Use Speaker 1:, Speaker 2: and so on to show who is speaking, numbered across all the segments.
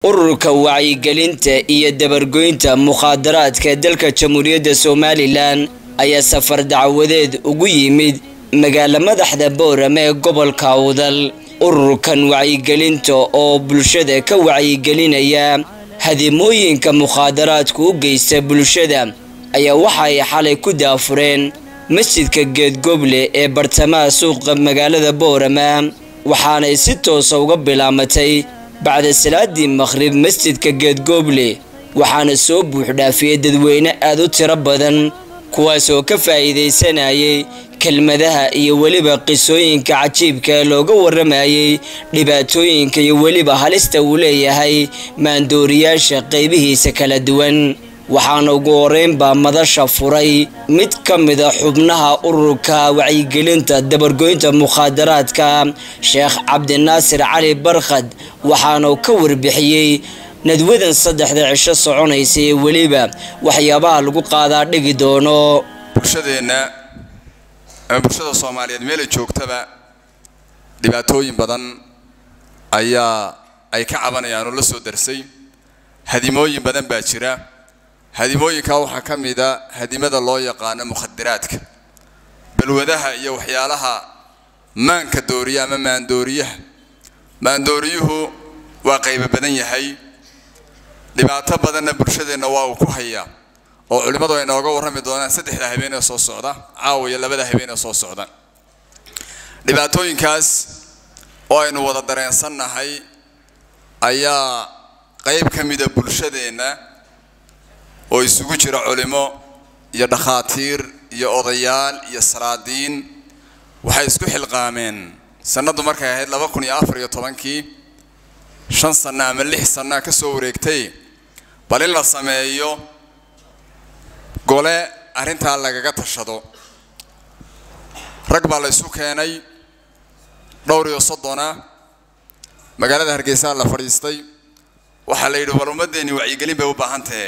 Speaker 1: ururka wacyigelinta iyo dabargoynta mukhaadaraadka dalka jamhuuriyadda somalilan ayaa safar dacwadeed ugu yimid magaala madaxda boorame ee gobolka awdal ururkan wacyigelinta oo bulshada ka wacyigelinaya hadimooyinka mukhaadaraadku u geysta bulshada ayaa waxa ay xalay ku daafureen masjidka geedgoble ee bartamaha suuqa magaalada boorama waxaanay si toosa uga bilaamatay bacda salaadii maqhrib masjidka geedgoble waxaana soo buuxdhaafiyey dadweyne aada u tiro badan kuwaasoo ka faa'iidaysanayay kelmadaha iyo weliba qisooyinka cajiibka ee looga waramayay dhibaatooyinka iyo weliba halista uu leeyahay maandooriyaasha qaybihiisa kala duwan waxaana ugu horeynbaa madasha furay mid ka mida xubnaha ururka wacyigelinta dabargoynta mukhaadaraadka sheekh cabdinaasir cali barkhad waxaanu ka warbixiyey nadwadan saddexda cisho soconaysa ee weliba waxyaabaha lagu qaadaa dhigi doono
Speaker 2: bulshadeenna ama bulshada soomaaliyeed meelay joogtaba dhibaatooyin badan ayaa ay ka cabanayaan oo la soo darsay hadimooyin badan baa jira hadimooyinkaa waxaa ka mida hadimada loo yaqaano mukhadiraadka balwadaha iyo waxyaalaha maanka dooriya ama maandooriyaha maandooriyuhu waa qaybo badan yahay dhibaato badanna bulshadeenna waa uu ku hayaa oo culimmadu ay nooga warrami doonaan saddexda habeen ee soo socda caawa iyo labada habeen ee soo socda dhibaatooyinkaas oo aynu wada dareensannahay ayaa qayb ka mida bulshadeenna oo isugu jira culimo iyo dhakhaatiir iyo odayaal iyo salaadiin waxay isku xilqaameen sanaddu markay ahayd laba kun iyo afar iyo tobankii shan sanno ama lix sannaa ka soo wareegtay bal in la sameeyo gole arrintaa lagaga tashado rag baa la isu keenay dhowr iyo soddona magaalada hargeysaa la fadhiistay waxaa la yidhi war ummaddeeni wacyigelin bay u baahan tahe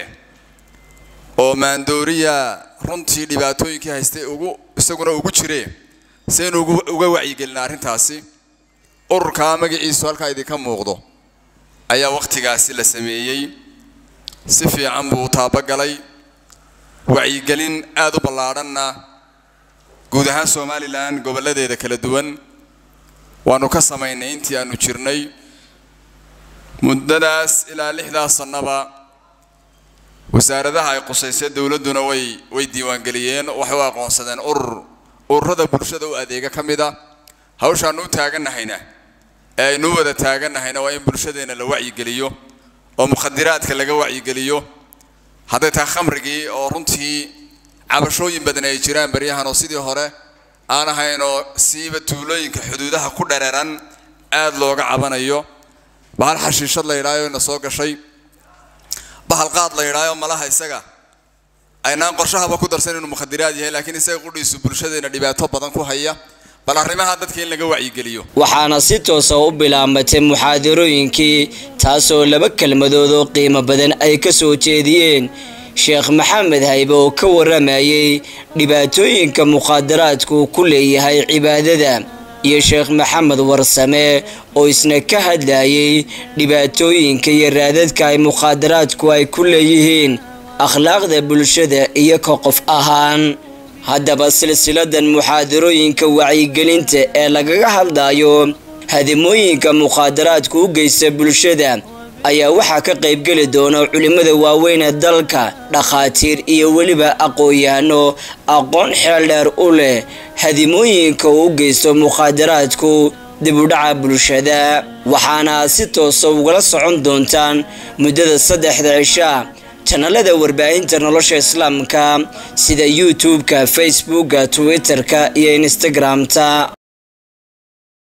Speaker 2: oo maandooriya runtii dhibaatooyinkii haystay ugu isaguna ugu jiree saynu uga wacyigelina arrintaasi ururkaa magaciisu halkaa idinka muuqdo ayaa wakhtigaasi la sameeyey si fiican buu taabagalay wacyigelin aada u ballaadhanna guud ahaan somalilan gobolladeeda kala duwan waanu ka samaynay intii aanu jirnay muddadaas ilaa lixdaas sannaba wasaaradaha ay qusaysay dowladduna way way diiwaangeliyeen waxay u aqoonsadeen urur ururada bulshada u adeega ka mid a hawshaanu u taagannahayna ee aynu u wada taagannahayna waa in bulshadeenna la wacyigeliyo oo mukhadiraadka laga wacyigeliyo hadday tahay khamrigii oo runtii cabashooyin badan ay jiraan baryahan oo sidii hore aan ahayn oo siiba tuulooyinka xuduudaha ku dhereeran aada looga cabanayo bahal xashiishad la yidhaayo ina soo gashay bahal qaad la yidhaayo malaha isaga aynaan qorshahaba ku darsan inuu mukhadiraad yahay laakiin isaga qudhiisu bulshadeena dhibaato badan ku haya bal arrimaha dadka in laga wacyigeliyo
Speaker 1: waxaana si toosa u bilaamatay muxaadarooyinkii taasoo laba kelmadood oo qiimo badan ay ka soo jeediyeen sheekh maxamed haybe oo ka waramayay dhibaatooyinka mukhaadaraadku ku leeyahay cibaadada iyo sheekh maxamed warsame oo isna ka hadlayay dhibaatooyinka iyo raadadka ay mukhaadaraadku ay ku leeyihiin akhlaaqda bulshada iyo ka qof ahaan haddaba silsiladan muxaadarooyinka wacyigelinta ee lagaga hadlayo hadimooyinka mukhaadaraadku u geysta bulshada ayaa waxaa ka qaybgeli doona culimmada waaweyn ee dalka dhakhaatiir iyo weliba aqoon-yahano aqoon xeeldheer u leh hadimooyinka uu u geysto mukhaadaraadku dib u dhaca bulshada waxaana si toosa ugala socon doontaan muddada saddexda cishaa janalada warbaahinta nolosha islaamka sida youtube-ka facebooka twitter-ka iyo instagram-ta